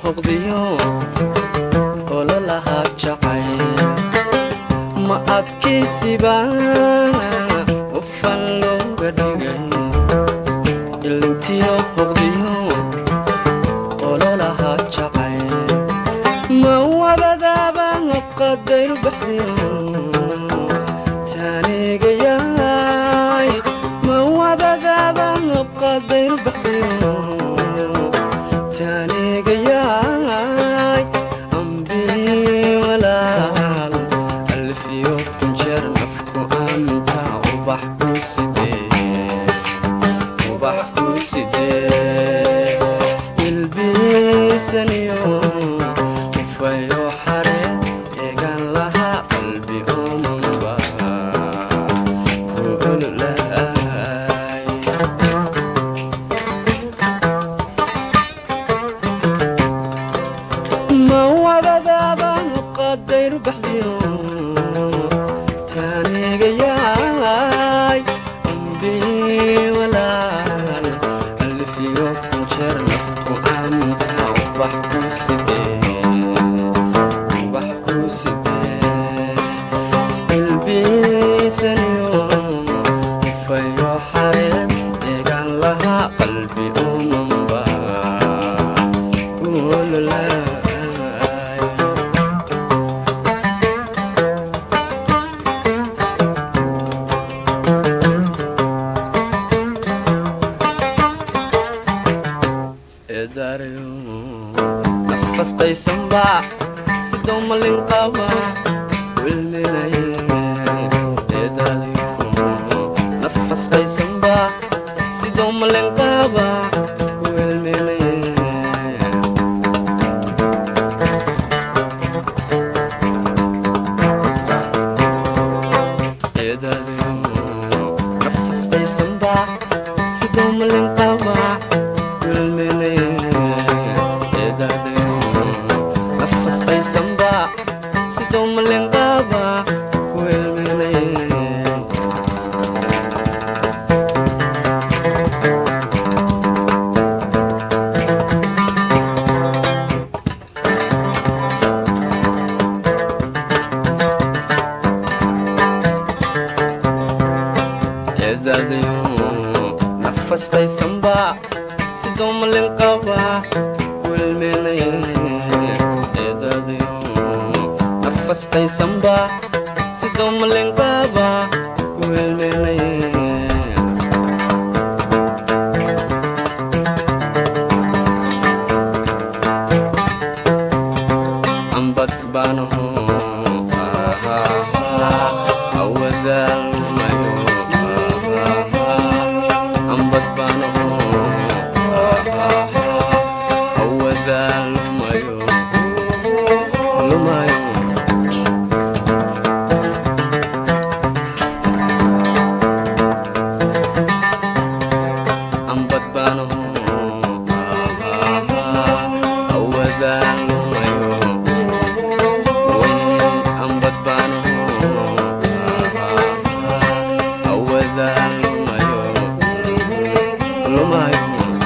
hoqdiyo ololahaa jacayl ma adkaysiba qofan looga dhigay ilintiyo hoqdiyo ololahaa jacayl ma wabadaaba qadayr baxdiyo taanigayaay ma wabadaaba qadayr baxdiyo taanigayaay ambii walaal alfiyo kunjeer nafku anta ubax ku sidee ubax ku sidee ilbiisaniyo ufayo xare eegan lahaa qalbi omanba kuululaay ma wabadaabaan qadayr baxdiyo taanigayaay ambii walaal alfiyo kunjeer nafku anta ubax ku sidee ubax ku sidee ilbiisaniyo ufayo xareen eegan lahaa qalbi umanba kuululaay eedaarayo nafastaysanba sidoo malin qaba wilminaye eedaadayo nafastaysanba sidoo malin qaba wilminaye eedaadayo nafastaysanba sidoo malin qaba nafasqaysanba sidoo malinqaaba kuelminaye eedaadayo nafasqaysanba sidoo malinqaaba kuelminaye eedaadayo nafasqaysanba sidoo malinqaaba kuelminaye ambad baanaho awadaalmayo ambad baanaho awadaalmayo lumayo ambad baanaho awadaalmayo ambad baanaho awadaalmayo lumayo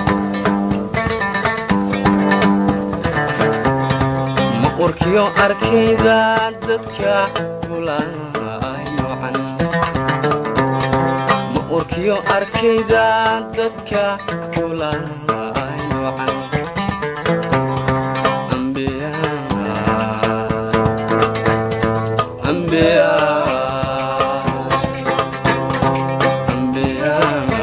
maqurkiyo arkayda dadka gulaay noocan maqurkiyo arkayda dadka gulaay noocan ambiya ambiya ambiya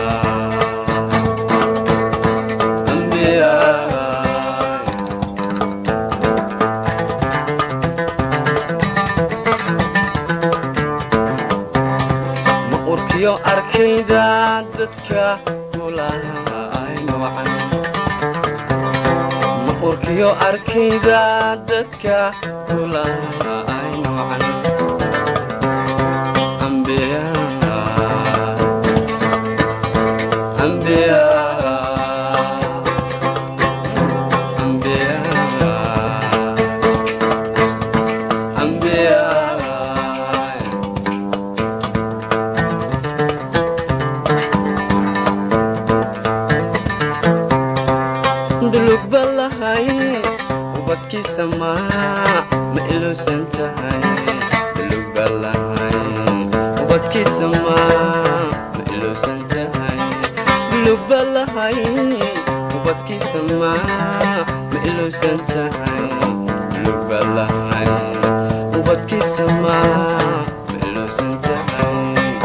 ambiya maqurkiyo arkayda dadka gulaay noocan maqurkiyo arkayda dadka gulaay noocan ambiya ambiya ambiya ambiya dhulug balahay ubadkiisa maa ma iluusan tahay buluga lahayn ubadkiisa maa ma iluusan tahay bulugba lahayn ubadkiisa maa ma iluusan tahay bulugba lahayn ubadkiisa maa ma iluusan tahay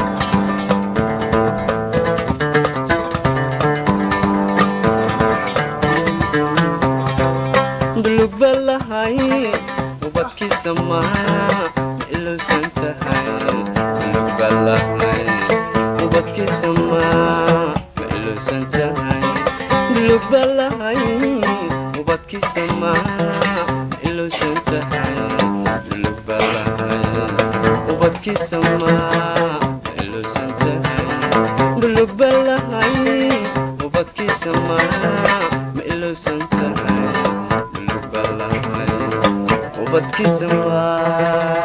bulugba lahayn ubadkiisa maa ma iluusan tahay bulugba lahayn ubadkiisa maa ma iluusan tahay bulugba lahayn ubadkiisa maa ma iluusan tahay bulugba lahayn ubadkiisa maa ma iluusan tahay bulugba lahayn ubadkiisa maa ma iluusan tahay bulugba lahayn ubadkiisa maa